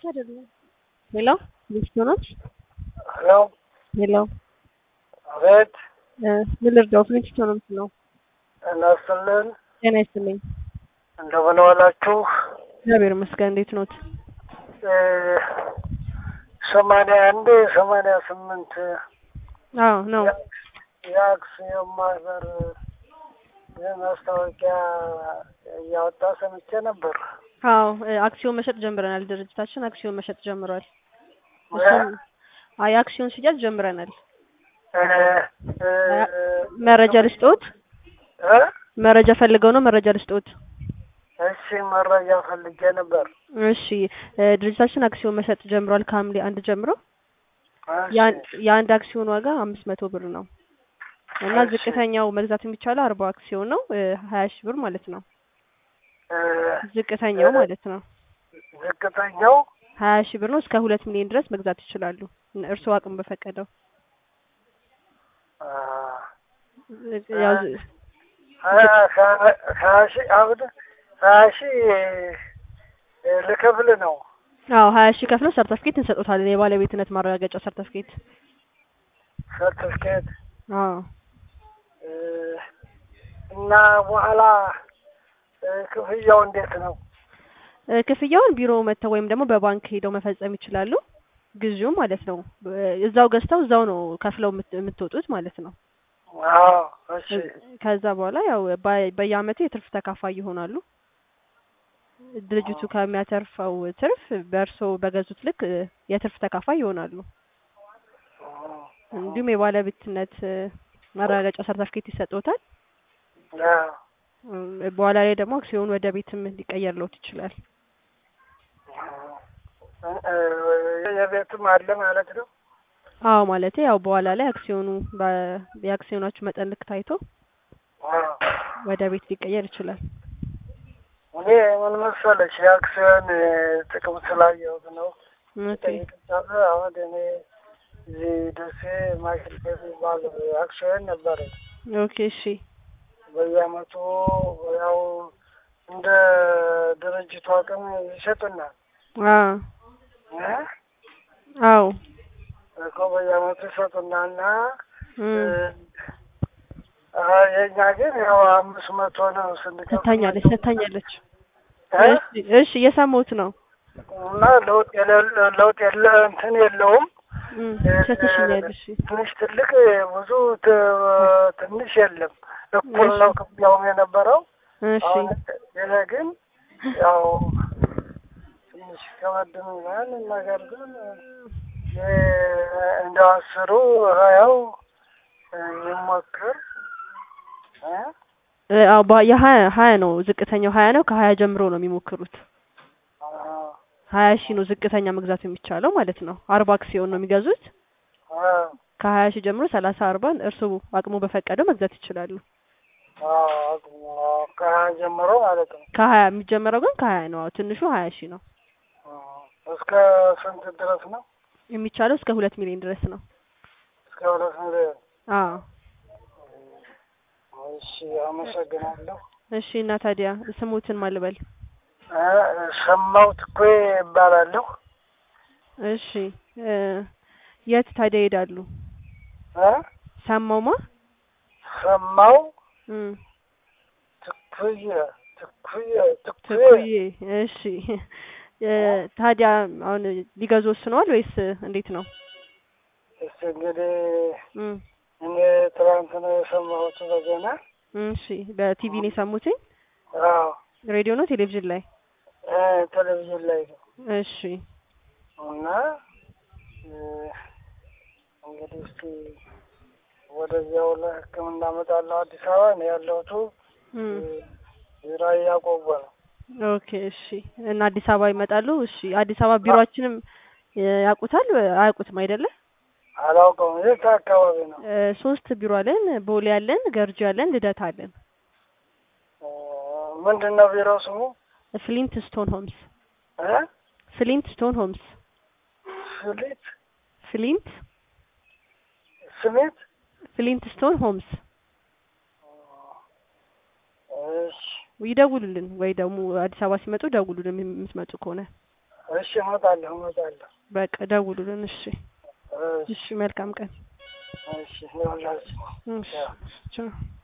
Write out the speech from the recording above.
አይደለም። ሄሎ ሚስቱ ነች? ሄሎ ሄሎ አቤት፣ ምን ልርዳው? ሚስቱ ነው የምትለው? እናስልን ጤና ይስጥልኝ። እንደምን ዋላችሁ? እግዚአብሔር ይመስገን። እንዴት ኖት? ሰማንያ አንድ ሰማንያ ስምንት አዎ ነው። የአክሲዮን ማህበር ማስታወቂያ እያወጣ ሰምቼ ነበር። አዎ አክሲዮን መሸጥ ጀምረናል። ድርጅታችን አክሲዮን መሸጥ ጀምሯል። እሱም አይ አክሲዮን ሽያጭ ጀምረናል። መረጃ ልስጥዎት? እ? መረጃ ፈልገው ነው? መረጃ ልስጥዎት? እሺ መረጃ ፈልጌ ነበር። እሺ ድርጅታችን አክሲዮን መሸጥ ጀምሯል ከሐምሌ አንድ ጀምሮ እሺ፣ የአንድ- የአንድ አክሲዮን ዋጋ አምስት መቶ ብር ነው እና እሺ። ዝቅተኛው መግዛት የሚቻለው አርባ አክሲዮን ነው ሀያ ሺህ ብር ማለት ነው። እ፣ ዝቅተኛው ማለት ነው ዝቅተኛው ሀያ ሺህ ብር ነው። እስከ ሁለት ሚሊዮን ድረስ መግዛት ይችላሉ እርስዎ አቅም በፈቀደው። አ፣ ያው ዝ- ሀያ ሀያ- ሀያ ሺህ አሁን ሀያ ሺህ እ፣ ልከፍል ነው። አዎ ሀያ ሺህ ከፍለው ሰርተፍኬት እንሰጦታለን የባለቤትነት ማረጋገጫ ሰርተፍኬት። ሰርቲፊኬት አዎ እ፣ እና በኋላ እ፣ ክፍያው እንዴት ነው? እ፣ ክፍያውን ቢሮ መጥተው ወይም ደግሞ በባንክ ሄደው መፈጸም ይችላሉ። ግዢው ማለት ነው እ፣ እዛው ገዝተው እዛው ነው ከፍለው የምት- የምትወጡት ማለት ነው። አዎ እሺ ከዛ በኋላ ያው በ- በየአመቱ የትርፍ ተካፋይ ይሆናሉ። ድርጅቱ ከሚያተርፈው ትርፍ በእርስዎ በገዙት ልክ እ፣ የትርፍ ተካፋይ ይሆናሉ። እንዲሁም የባለቤትነት እ፣ ማረጋገጫ ሰርተፍኬት ይሰጥዎታል። አዎ እ፣ በኋላ ላይ ደግሞ አክሲዮኑ ወደ ቤትም ሊቀየርልዎት ይችላል። እ፣ የቤትም አለ ማለት ነው። አዎ ማለቴ ያው በኋላ ላይ አክሲዮኑ በ- የአክሲዮናችሁ መጠን ልክ ታይቶ አዎ ወደ ቤት ሊቀየር ይችላል። እኔ ምን መሰለሽ የአክሲዮን እ፣ ጥቅም ስላየሁት ነው ኦኬ ጠይቅቻለ። አሁን እኔ እዚህ ደሴ ማሽን የሚባል አክሲዮን ነበረ። ኦኬ እሺ በየአመቱ ያው እንደ ድርጅቱ አቅም ይሰጡናል አ እ? አዎ እኮ በየአመቱ ይሰጡናል እና እም፣ አ፣ የእኛ ግን ያው አምስት መቶ ነው ስንከፍል ሰታኛለች ሰታኛለች። እ? እሺ እሺ እየሰማሁት ነው። እና ለውጥ የለ- ለውጥ የለ እንትን የለውም እም፣ ሰትሽኛል። እሺ ትንሽ ትልቅ ብዙ ት- ትንሽ የለም እኩል ነው ክፍያውም የነበረው እሺ አሁን ይሄ ግን ያው ትንሽ ከበድ ይላል ነገር ግን የ- እንደ አስሩ ሀያው ይሞክር እ? እ፣ አዎ ባ- የሀያ ሀያ ነው ዝቅተኛው ሀያ ነው። ከሀያ ጀምሮ ነው የሚሞክሩት። አዎ ሀያ ሺህ ነው ዝቅተኛ መግዛት የሚቻለው ማለት ነው። አርባ አክሲዮን ነው የሚገዙት። አዎ ከሀያ ሺህ ጀምሮ ሰላሳ አርባን እርስዎ አቅሙ በፈቀደው መግዛት ይችላሉ። አዎ ከሀያ ጀምሮ ማለት ነው ከሀያ የሚጀመረው ግን ከሀያ ነው። አዎ ትንሹ ሀያ ሺህ ነው እስከ ስንት ድረስ ነው? የሚቻለው እስከ ሁለት ሚሊዮን ድረስ ነው። እስከ ሁለት ሚሊዮን አዎ እሺ አመሰግናለሁ እሺ። እና ታዲያ ስሙትን ማልበል? እ፣ ሰማው ትኮ ይባላለሁ እሺ እ፣ የት ታዲያ ይሄዳሉ? እ? ሰማውማ ሰማው እም፣ ትኩየ ትኩየ ትኩየ ትኩዬ። እሺ እ፣ ታዲያ አሁን ሊገዙ ወስነዋል ወይስ እንዴት ነው? እስቲ እንግዲህ እም፣ እኔ ትናንት ነው የሰማሁት በዜና እሺ በቲቪ ነው የሰሙትኝ? አዎ ሬዲዮ ነው ቴሌቪዥን ላይ? እ፣ ቴሌቪዥን ላይ ነው እሺ እና እ፣ እንግዲህ እስቲ ወደዚያው ለሕክምና እመጣለሁ አዲስ አበባ ነው ያለሁት እም፣ ራያ ቆቦ ነው ኦኬ እሺ። እና አዲስ አበባ ይመጣሉ? እሺ አዲስ አበባ ቢሮአችንም እ፣ ያውቁታል አያውቁትም አይደለ? አላውቀውም የት አካባቢ ነው እ፣ ሶስት ቢሮ አለን። ቦሌ አለን፣ ገርጂ አለን፣ ልደታ አለን። እ፣ ምንድን ነው ቢሮ ስሙ ፍሊንት ስቶን ሆምስ እ? ፍሊንት ስቶን ሆምስ ስሊት ፍሊንት ስሜት ፍሊንት ስቶን ሆምስ እሺ ይደውሉልን ወይ ደግሞ አዲስ አበባ ሲመጡ ደውሉልን የምትመጡ ከሆነ እሺ እመጣለሁ እመጣለሁ። በቃ ደውሉልን። እሺ እሺ እሺ፣ መልካም ቀን። እሺ ይኸውላችሁ። እሺ ቻው።